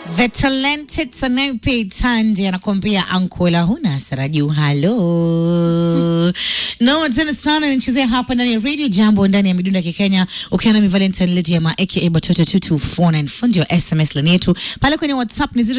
The talented Sanaipei Tande anakuambia ankola huna hasara juu. Halo noma tena sana, nichezea hapa ndani ya Radio Jambo ndani ya midunda ya Kikenya, ukiwa nami Valentine Lediama aka Batoto 2249 fundi wa SMS lani yetu pale kwenye WhatsApp ni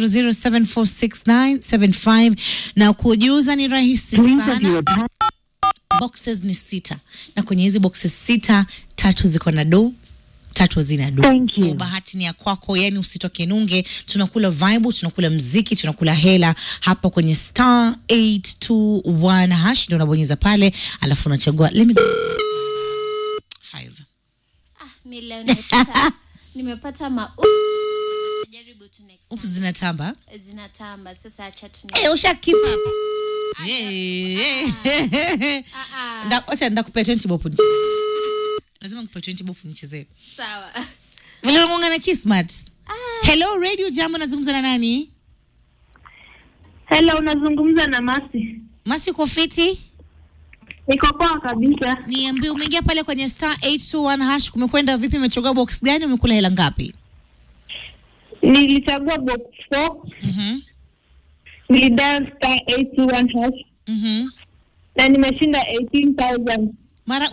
0700746975 na kujuza ni rahisi sana boxes ni sita na kwenye hizi boxes sita tatu ziko na do tatu zina do Thank so you. bahati ni ya kwako yani usitoke nunge tunakula vibe tunakula mziki tunakula hela hapa kwenye star 821 hash ndio unabonyeza pale alafu unachagua let me go five Mi leo nimepata nimepata ma jaribu tu next Oops, time. zinatamba Zinatamba sasa, acha tu Eh, ushakipa hapa Yeah. Nda- wacha ndakupea 20 bob nicheze. lazima nikupe 20 bob nichezee sawa. vile unamwanga na kismat hello radio jambo nazungumza na nani Hello, unazungumza na Masi. masi uko fiti Niko poa kabisa. niambie umeingia pale kwenye star 821 hash kumekwenda vipi umechagua box gani umekula hela ngapi Nilichagua box 4, Mhm, nilidial star 821 hash mhm. na nimeshinda 18000. mara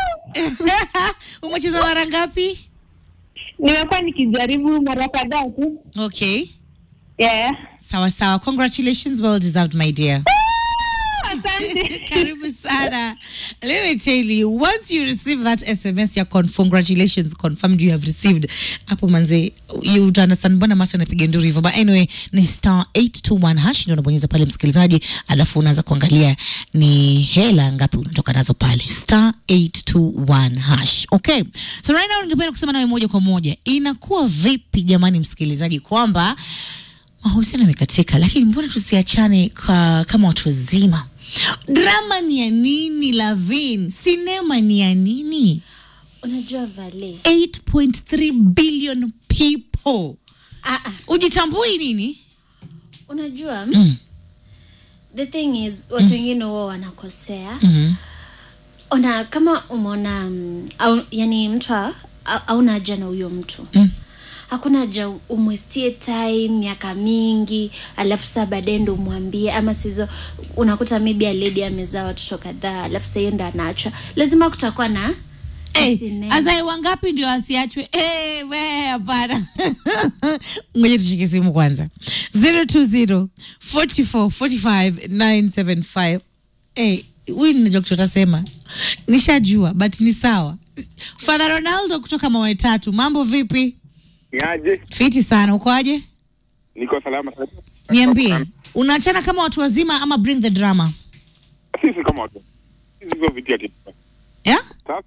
umecheza mara ngapi Nimekuwa nikijaribu mara kadhaa tu. okay Yeah. sawa sawa congratulations well deserved my dear Asante. karibu sana let me tell you once you receive that sms ya con congratulations confirmed you have received hapo manze you would understand mbona masa anapiga nduru hivyo but anyway ni star 821 hash ndio unabonyeza pale msikilizaji alafu unaanza kuangalia ni hela ngapi unatoka nazo pale star 821 hash okay so right now ningependa kusema nawe moja kwa moja inakuwa vipi jamani msikilizaji kwamba mahusiano yamekatika, lakini mbona tusiachane kwa, kama watu wazima? Drama ni ya nini? Lavin, sinema ni ya nini? Unajua Vale, 8.3 billion people, ah, ah. ujitambui nini? Unajua Mm. the thing is watu wengine huwa wanakosea Mhm. ona kama umeona mm, au, yani mtu ha- ha- hauna haja na huyo mtu Mm. hakuna haja umwestie time miaka mingi alafu saa baadaye ndo umwambie ama sizo unakuta maybe a lady amezaa watoto kadhaa alafu saa hiyo ndo anaacha lazima kutakuwa na Hey, sinema. azai wangapi ndio asiachwe? Hey, we hapana. Ngoja tushike simu kwanza. 020 44 45 975. Hey, huyu ninajua kitu atasema. Nishajua but ni sawa. Father Ronaldo kutoka Mawe Tatu, mambo vipi? Niaje? Fiti sana, ukoaje? Niko salama sana. Niambie, unaachana kama watu wazima ama bring the drama? Sisi kama watu. Sisi sio vitia kitu. Yeah? Sasa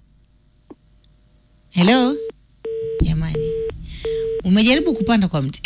Hello? Jamani. Umejaribu kupanda kwa mti.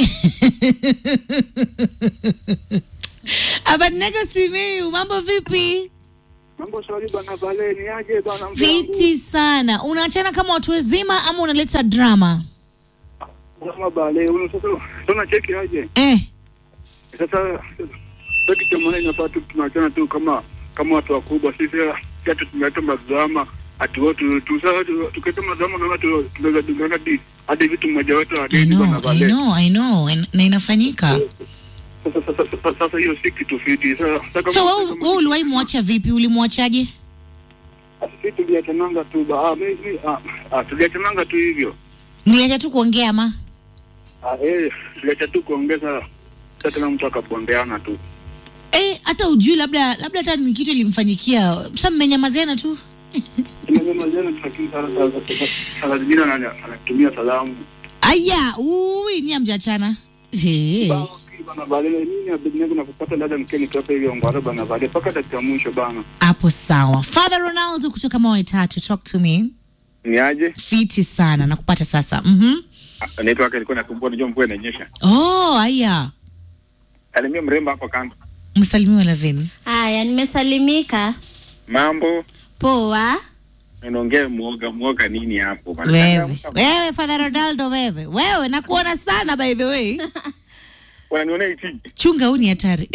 Abadnego Simiyu, mambo vipi? mambo shwari bana pale niaje bana Fiti sana. Unaachana kama watu wazima ama unaleta drama? Kama bale una sasa tuna cheki aje. Eh, Sasa sasa kitu maana inafaa tu tunaachana tu kama kama watu wakubwa sisi hata tumeleta madrama ati watu tu sasa tu- tukileta madrama na watu tunaweza dungana hadi hadi vitu mmoja wetu I hadi know, bana I pale. know, I know. En- Na inafanyika. Sasa sasa sasa- sasa hiyo si kitu fiti. Sasa sasa kama So wewe wewe uliwahi mwacha vipi? Ulimwachaje? sisi tuliachananga tu ba ah, mimi ah, ah tuliachananga tu hivyo. Niliacha tu kuongea ma. Ah, eh, tuliacha tu kuongeza sasa kila mtu akabondeana tu. Eh, hata ujui labda labda hata ni kitu ilimfanyikia. Sasa mmenyamaziana tu. Tumemalizana lakini sasa sasa sasa zingine ana- anatumia salamu. Aya, ui ni amjachana. Eh. Bana, Bana vale mimi abidnego na kupata dada mkeni kwa hivyo ngwara bana vale paka dakika mwisho bana. Hapo sawa. Father Ronaldo kutoka Mawe Tatu, talk to me. Niaje? Fiti sana nakupata sasa. Mhm. Network ilikuwa inakumbua unajua mvua inanyesha. Oh, aya. Alimia mrembo hapo kando. Msalimiwa Lavin. haya nimesalimika Mambo poa unaongea muoga muoga nini hapo bana? Wewe. Wewe Father Ronaldo wewe. Wewe nakuona sana by the way. Wananiona iti. Chunga huu ni hatari.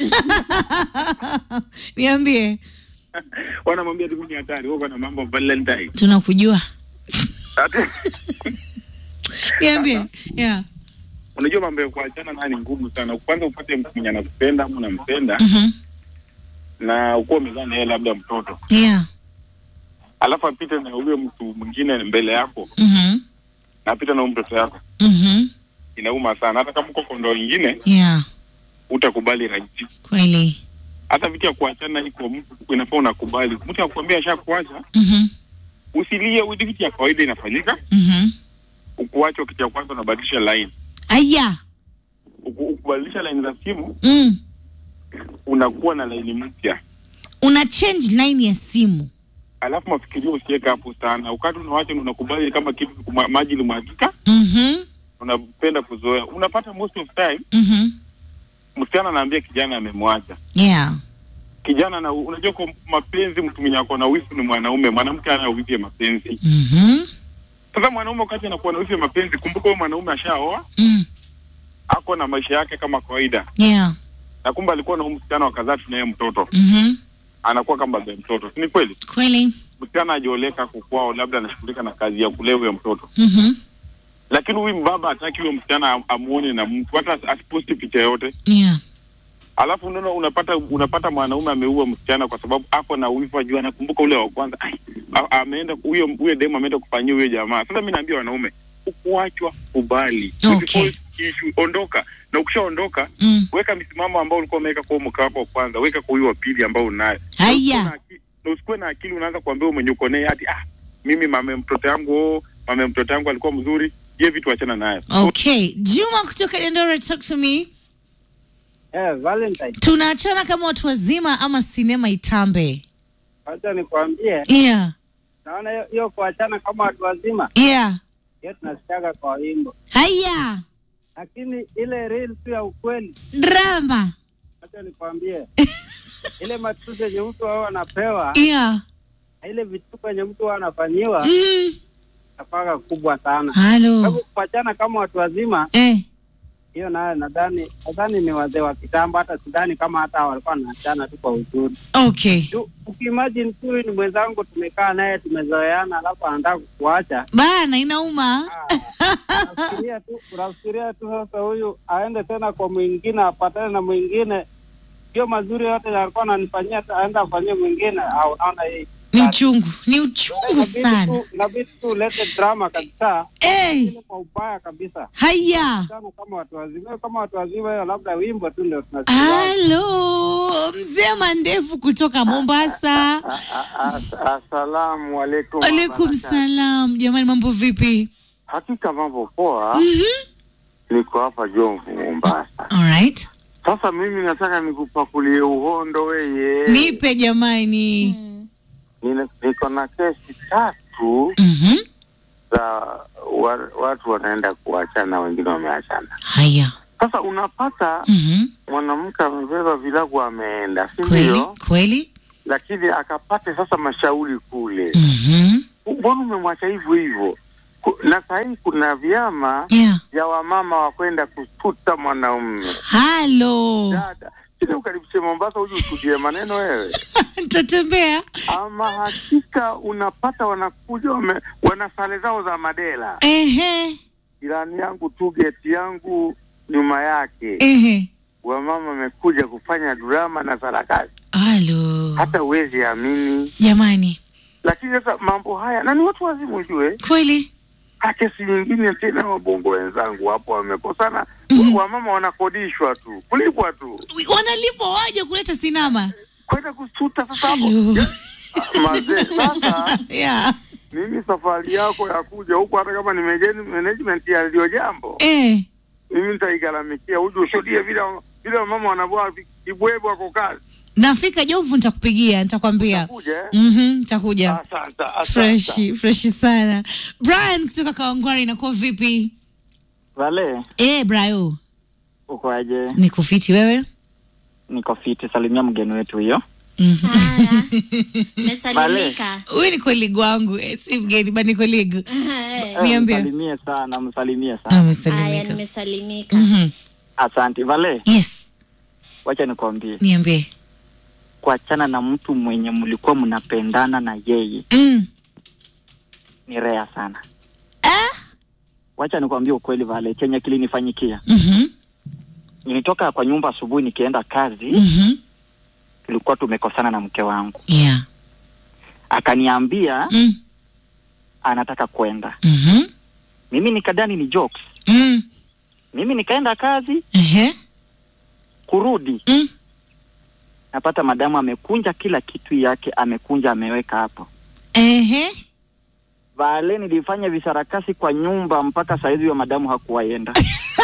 Niambie. Wanamwambia tu mimi ni hatari. Wewe na mambo Valentine. Tunakujua. Ati- Niambie. Yeah. unajua mambo ya kuachana naye ni ngumu sana. Kwanza upate mtu mwenye anakupenda ama unampenda Mhm. na ukuwa umezaa na yeye labda mtoto, Yeah. alafu apite na huyo mtu mwingine mbele yako Mhm. na apite na huyo mtoto yako, Mhm. inauma sana. Hata kama uko kondo ingine Yeah. utakubali rahisi. Kweli. Hata vitu ya kuachana iko mtu inafaa unakubali. Mtu akwambia ashakuacha, Mhm. usilie. Hii vitu ya kawaida inafanyika. Mhm. Ukuacha kitu ya kwanza unabadilisha line, Aya. Uku- ukubadilisha line za simu Mm. unakuwa na laini mpya Una change line ya simu. alafu mafikirio usiweka hapo sana. Wakati unawacha unakubali kama kitu kuma- maji limwagika, Mhm. unapenda kuzoea. Unapata most of time Mhm. msichana anaambia kijana amemwacha Yeah. kijana, na unajua kwa mapenzi, mtu mwenye ako na wivu ni mwanaume, mwanamke ana wivu ya mapenzi. Mhm. Sasa mwanaume wakati anakuwa na wivu ya mapenzi, kumbuka huyo mwanaume ashaoa, Mm. ako na maisha yake kama kawaida, Yeah. na kumbe alikuwa na huyu msichana wakazaa tunaye mtoto, Mhm. anakuwa kama baba ya mtoto, si ni kweli? Kweli. Msichana ajioleka kukwao, labda anashughulika na kazi ya kulea huyo mtoto Mhm. lakini huyu mbaba hataki huyo msichana am- amuone na mtu hata as- asiposti picha yote. Yeah. Alafu unaona unapata unapata mwanaume ameua msichana kwa sababu ako na wivu, ajua anakumbuka ule wa kwanza, ai, a- ameenda huyo huyo demu ameenda kufanyia huyo jamaa. Sasa mimi naambia wanaume, ukuachwa kubali, Okay. Usiforce issue, ondoka, na ukishaondoka Mm. weka misimamo ambao ulikuwa umeweka kwa mke wako wa kwanza, weka kwa huyo wa pili ambao unayo. Haya. Na usikuwe na aki- na usikuwe na akili unaanza kuambia mwenye uko naye hati ah, mimi mama mtoto yangu oh, mama mtoto yangu alikuwa mzuri, je, vitu achana nayo. Okay. Juma kutoka Dandora, talk to me. Eh, Valentine, Tunaachana kama watu wazima ama sinema itambe? wacha nikwambie, Yeah. naona hiyo- hiyo kuachana kama watu wazima, Yeah. hiyo tunasikiaga kwa wimbo, Haya. lakini ile real tu ya ukweli, Drama. wacha nikwambie, ile matusi yenye mtu wao anapewa Yeah. na ile vituko yenye mtu wao anafanyiwa Mm. nafaga kubwa sana. Halo. Sababu kuachana kama watu wazima, Eh. hiyo nayo nadhani nadhani ni wazee wa kitambo, hata sidhani kama hata hao walikuwa wanaachana tu kwa uzuri. Okay. Tu- Ukiimagine tu huyu ni mwenzangu, tumekaa naye tumezoeana, alafu anataka kukuacha Bana inauma. unafikiria tu unafikiria tu sasa huyu aende tena kwa mwingine apatane na mwingine hiyo mazuri yote alikuwa ananifanyia ta- aende afanyie mwingine au naona hii Ni uchungu. Ni uchungu inabidi sana. tu inabidi tu ulete drama kabisa Eh. ile kwa ubaya kabisa Haya. sana kama watu wazima kama watu wazima hiyo labda wimbo tu ndio tunasikia Halo. Mzee Mandevu kutoka Mombasa. Asalamu alaikum. Alaikum salam. Jamani mambo vipi? Hakika mambo poa, Mhm. niko hapa Jomvu, Mombasa. All right. Sasa mimi nataka nikupakulie uhondo weye. Nipe jamani. Mm. Nina- Niko na kesi tatu Mhm. za wa, watu wanaenda kuachana, wengine wameachana. Haya. Sasa unapata Mhm. mwanamke amebeba vilagu ameenda, si Kweli? ndio? Kweli? Lakini akapate sasa mashauri kule, Mhm. mbona umemwacha hivyo hivyo? Ku- Na sahii kuna vyama Yeah. vya wamama wa kwenda kututa mwanaume Halo. dada kile ukaribishe Mombasa uje ushuhudie maneno wewe. Nitatembea. Ama hakika unapata wanakuja wame, wana sare zao za madela. Ehe. Jirani yangu tu geti yangu nyuma yake Ehe. wamama wamekuja kufanya drama na sarakasi, Halo. hata uwezi amini. Jamani. Lakini sasa mambo haya na ni watu wazimu, ujue Kweli? Ha, kesi nyingine tena, wabongo wenzangu hapo wamekosana. Mhm. Wamama wanakodishwa tu kulipwa tu Wanalipwa waje kuleta sinema. kwenda kusuta sasa hapo Halo. Ya- mazee sasa Yeah. mimi safari yako ya kuja huku, hata kama ni manage- management ya ndio jambo, Eh. mimi nitaigaramikia, uje ushuhudie vile vile mama wanavyoa kibwebwe wako kazi. Nafika Jomvu nitakupigia, nitakwambia. Kuja eh? Mhm, nitakuja. Asante, asante. Freshi, freshi sana. Brian kutoka Kawangware inakuwa vipi? Vale, Eh, Brayo. uko aje? Niko fiti wewe? Niko fiti, salimia mgeni wetu hiyo. Mhm. Haya. Mesalimika. Huyu ni koligi wangu, eh, si mgeni bali ni koligi. Eh. Niambie. Msalimie sana, msalimie sana. Haya, Amesalimika. nimesalimika. Mhm. Asante. Vale, Yes, wacha nikwambie, niambie. kuachana na mtu mwenye mlikuwa mnapendana na yeye Mm. ni rea sana. Ah, wacha nikwambie ukweli Vale, chenye kilinifanyikia, Mhm. nilitoka kwa nyumba asubuhi nikienda kazi, Mhm. tulikuwa tumekosana na mke wangu, Yeah. akaniambia Mm. anataka kwenda. Mhm. Mimi nikadani ni jokes, Mm. mimi nikaenda kazi, Ehe. kurudi Mm. napata madamu amekunja kila kitu yake, amekunja ameweka hapo. Ehe. Vale, nilifanya visarakasi kwa nyumba mpaka saizi huyo madamu hakuwaenda.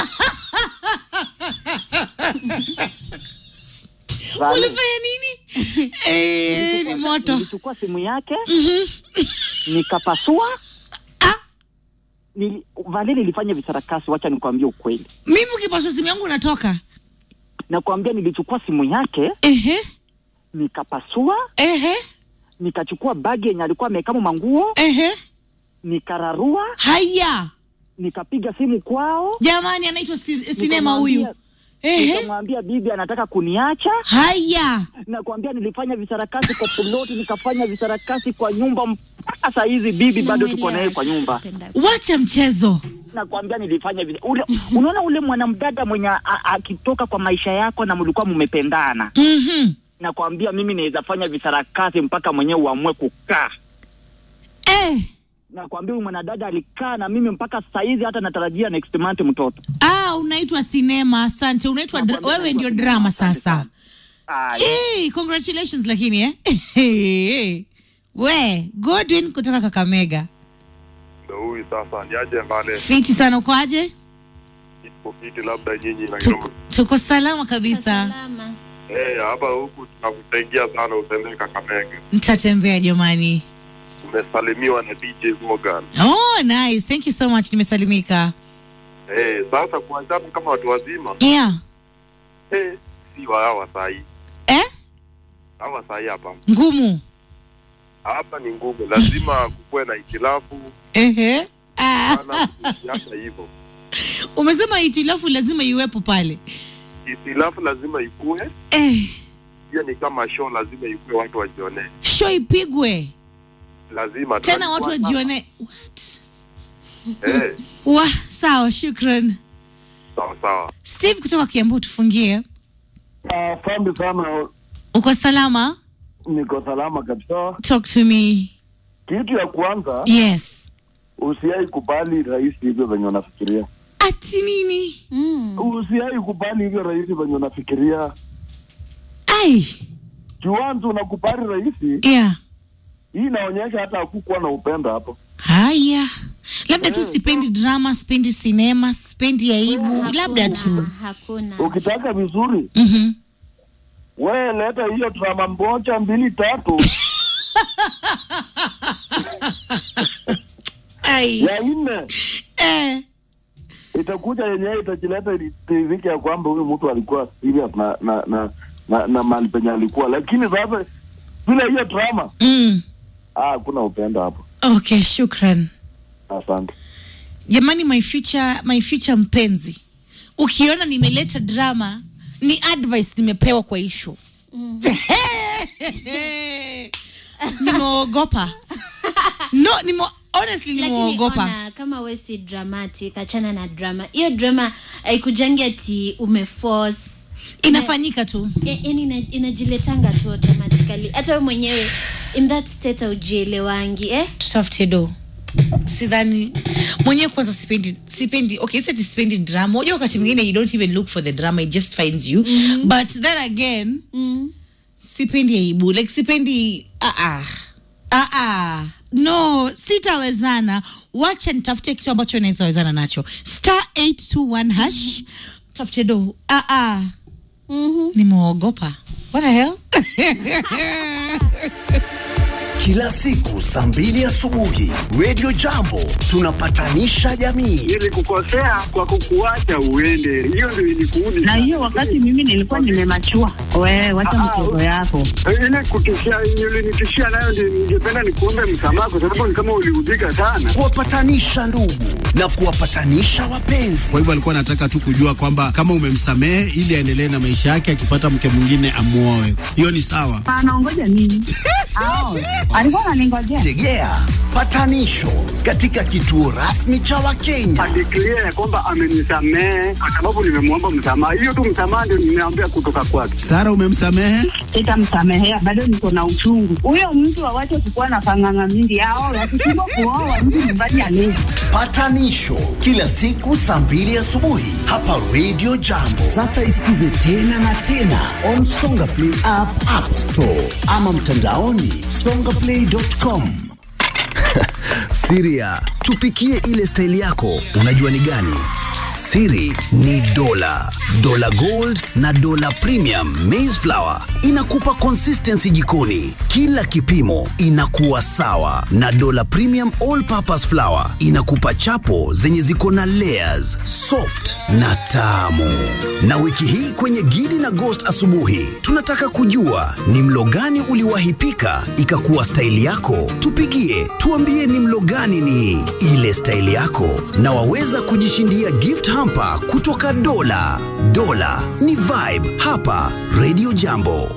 Vale, Ulifanya nini? Eh, ni moto. nilichukua simu yake Mhm. nikapasua. Ah, Nili, Vale, nilifanya visarakasi, wacha nikwambie ukweli. mimi ukipaswa simu yangu unatoka. Nakwambia nilichukua simu yake Ehe. nikapasua, Ehe. nikachukua bagi yenye alikuwa amekama manguo, Ehe. nikararua, Haya. nikapiga simu kwao, Jamani anaitwa si, sinema huyu. nikamwambia- Ehe. nikamwambia bibi anataka kuniacha. Haya. Nakwambia nilifanya visarakasi kwa ploti, nikafanya visarakasi kwa nyumba mpaka saa hizi bibi bado tuko naye kwa nyumba. Wacha mchezo. Nakwambia nilifanya visa. Ule, unaona ule mwanamdada mwenye a- a- akitoka kwa maisha yako na mlikuwa mmependana, Mhm. nakwambia mimi naweza fanya visarakasi mpaka mwenyewe uamue kukaa. Eh. Nakwambia huyu mwanadada alikaa na mimi mpaka saa hizi, hata natarajia next month mtoto. Ah, unaitwa sinema. Asante. Unaitwa dra- Nakwambia wewe ndio naitwa drama sinema, asante sasa. sana. Aya. Hey, congratulations lakini eh. We, Godwin kutoka Kakamega. Ndio huyu sasa ni aje mbale Fiti sana ukoaje? ipo kiti labda nyinyi na Tuko, tuko salama kabisa. Salama. Eh, hapa huku tunakusaidia sana utembee Kakamega. Nitatembea jamani. Umesalimiwa na DJ Morgan. Oh, nice. Thank you so much. Nimesalimika. Eh, sasa kuachana kama watu wazima Yeah. eh, si wa hawa sahi. Eh? Hawa sahi hapa. Ngumu. Hapa ni ngumu, lazima kukuwe na itilafu Ehe. Ah. sana kuhusiana hivyo. Umesema hitilafu lazima iwepo pale. Itilafu lazima ikuwe, Eh, hiyo ni kama show, lazima ikuwe watu wajione. show ipigwe. Lazima Tena watu tunalikuwa wajione. What? sana. Eh, Wa, sawa, shukran. sawa sawa. Steve kutoka Kiambu tufungie. Asante sana, Uko salama? niko salama kabisa. Talk to me. Kitu ya kwanza, Yes. usiai kubali rais hivyo venye unafikiria. Ati nini? Mm. Usiai kubali hivyo rais venye unafikiria. Ai. Juanzi unakubali rais, Yeah. hii inaonyesha hata hakukuwa na upendo hapo. Haya. Labda tu sipendi drama, sipendi sinema, sipendi aibu, labda tu. Hakuna. Ukitaka vizuri, Mhm. we leta hiyo drama moja mbili tatu Ai. ya nne Eh. itakuja yenyewe itajileta itirike ya kwamba huyu mtu alikuwa serious na na na na, na mahali penye alikuwa, lakini sasa bila hiyo drama Mm. ah, hakuna upendo hapo. Okay, shukran. Asante. Jamani, my future, my future mpenzi, ukiona nimeleta drama ni advice nimepewa kwa ishu nimeogopa no nime, honestly lakini nimeogopa ona kama we si dramatic achana na drama hiyo drama haikujangi ati umeforce inafanyika tu Ya- yani ina- inajiletanga tu automatically hata we mwenyewe in that state aujielewangi eh? tutafute do sidhani mwenyewe kwanza sipendi sipendi okay sati sipendi drama unajua wakati mwingine you don't even look for the drama it just finds you mm-hmm. but then again mm. sipendi aibu like sipendi ah ah ah ah no sitawezana wacha nitafute kitu ambacho naweza wezana nacho star 821 hash tafute do ah ah mm-hmm. nimeogopa what the hell Kila siku saa mbili asubuhi Radio Jambo tunapatanisha jamii. Nilikukosea kwa kukuacha uende, hiyo ndio ilikuudi. na hiyo wakati mimi nilikuwa nimemachua We, wacha mchezo yako. ile kutishia ulinitishia nayo, ndio ningependa nikuombe msamaha, kwa sababu ni kama uliudhika sana. kuwapatanisha ndugu na kuwapatanisha wapenzi. Kwa hivyo alikuwa anataka tu kujua kwamba kama umemsamehe ili aendelee na maisha yake, akipata mke mwingine amuoe. Hiyo ni sawa. Anaongoja nini? Ao, alikuwa ananingojea. Tegea patanisho katika kituo rasmi cha Wakenya. Adeklia ya kwamba amenisamehe kwa sababu nimemwomba msamaha. Hiyo tu msamaha ndio nimeambia kutoka kwake. Sara, umemsamehe? Sitamsamehea, bado niko na uchungu. Huyo mtu awache kukuwa na panganga mingi. Ao, wakishindwa kuoa mtu nyumbani alezi. Patanisho kila siku saa mbili asubuhi hapa Radio Jambo. Sasa isikize tena na tena on Songa Play app, App Store ama mtandaoni songaplay.com. Siria, tupikie ile staili yako, unajua ni gani? Siri ni dola, dola gold na dola premium maize flour inakupa consistency jikoni, kila kipimo inakuwa sawa, na dola premium all purpose flour inakupa chapo zenye ziko na layers, soft na tamu. Na wiki hii kwenye Gidi na Ghost asubuhi, tunataka kujua ni mlo gani uliwahi pika ikakuwa staili yako. Tupigie, tuambie ni mlo gani ni ile staili yako, na waweza kujishindia gift hamper kutoka Dola. Dola ni vibe hapa Radio Jambo.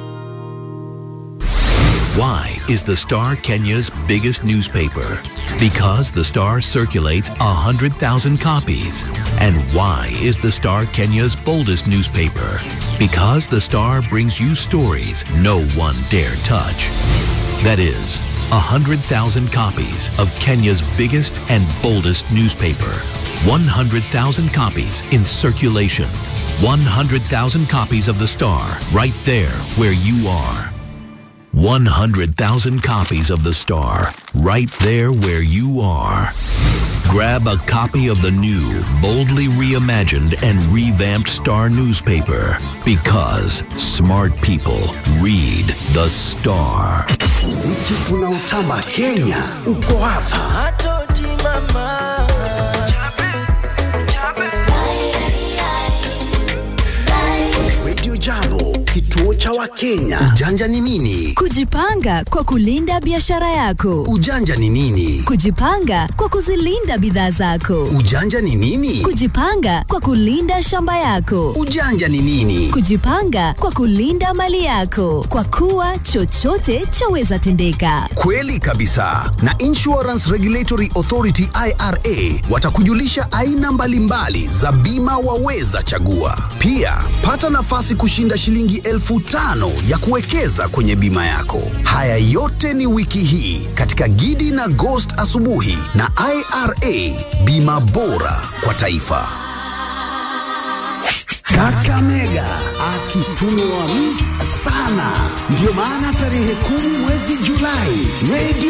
Why is the Star Kenya's biggest newspaper? Because the Star circulates 100,000 copies. And why is the Star Kenya's boldest newspaper? Because the Star brings you stories no one dare touch. That is, 100,000 copies of Kenya's biggest and boldest newspaper. 100,000 copies in circulation. 100,000 copies of the Star right there where you are. 100,000 copies of The Star, right there where you are. Grab a copy of the new, boldly reimagined and revamped Star newspaper because smart people read The Star. Muziki unaotamba Kenya uko hapa. Radio Jambo, kituo cha Wakenya. Ujanja ni nini? Kujipanga kwa kulinda biashara yako. Ujanja ni nini? Kujipanga kwa kuzilinda bidhaa zako. Ujanja ni nini? Kujipanga kwa kulinda shamba yako. Ujanja ni nini? Kujipanga kwa kulinda mali yako, kwa kuwa chochote chaweza tendeka. Kweli kabisa. Na Insurance Regulatory Authority IRA watakujulisha aina mbalimbali za bima waweza chagua. Pia pata nafasi kushinda shilingi elfu tano ya kuwekeza kwenye bima yako. Haya yote ni wiki hii katika Gidi na Ghost asubuhi na IRA, bima bora kwa taifa. Kakamega akitumiwa mis sana, ndio maana tarehe kumi mwezi Julai Radio